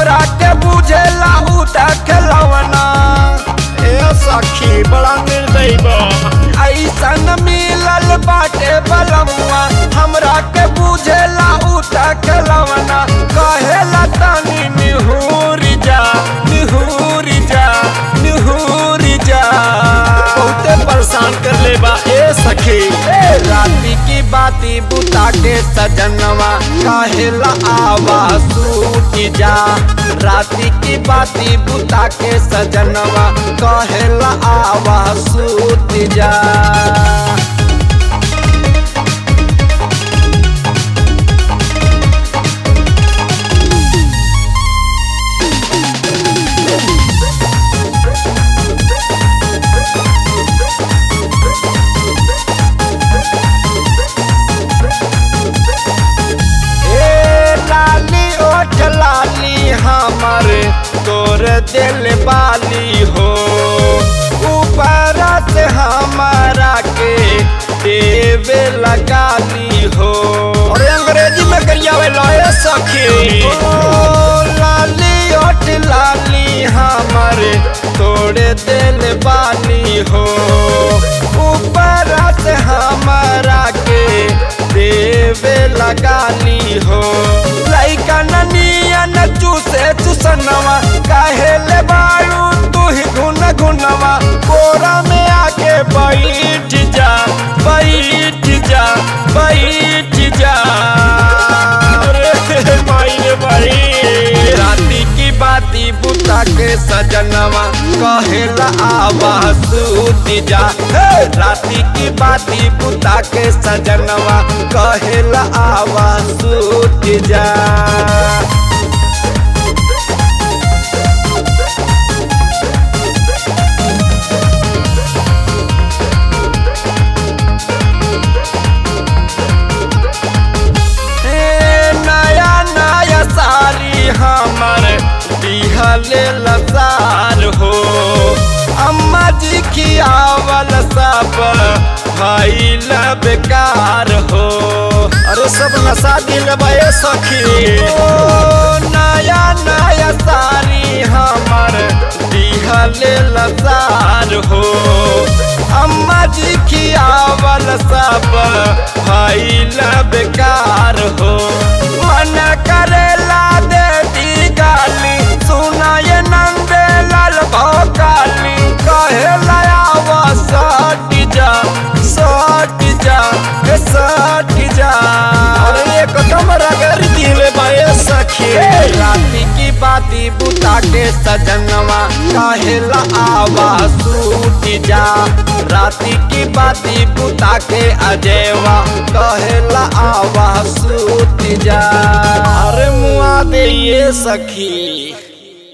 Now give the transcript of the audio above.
हमरा के बुझेला उठा खेलवना ए सखी बड़ा निर्दयी बा ऐसन मिलल बाटे बलमुआ हमरा के बुझेला उठा खेलवना कहेला तनी निहुर जा निहुर जा निहुर जा बहुते परेशान कर ले बा ए सखी ए राती की बाती बुता के सजनवा कहेला आवा सूट जा राती की बाती बुता के सजनवा कहेला आवा सूट जा ए लाली ओठ लाली हमर तोर दिल बाली हो ऊपर से हमारा के देवे लगाली हो अरे अंग्रेजी में करियावे लाए सखी ओ लाली ओठ लाली हमर तोड़े दिल बाली हो ऊपर से हमारा के देवे लगाली हो लइका ननिया न चूसे चूसनवा काहे ले बारू तू ही घुन घुनवा कोरा में आके बैठ जा बैठ जा बैठ जा अरे माई रे भाई राती की बाती बुता के सजनवा कहेला आवा सूत जा हे! राती की बाती बुता के सजनवा कहेला आवा सूत जा ए, नया नया साड़ी हमर दिहले लसार हो अम्मा जी खियावल सब भइल बेकार हो अरे सब नशा दिल बा ए सखी ओ नया नया साड़ी हमर दिहले लसार हो अम्मा जी खियावल सब भइल बेकार हो मन करेला दे दी गाली सुना ये नंदे लाल भोकाली कहेला आवा सट जा सट जा ए सट जा अरे एकदम रगड़ दिल बा ए सखी राती की बाती बुता के सजनवा कहेला आवा सूट जा राती की बाती बुता के अजेवा कहेला आवा सूट जा अरे मुआ दे ये सखी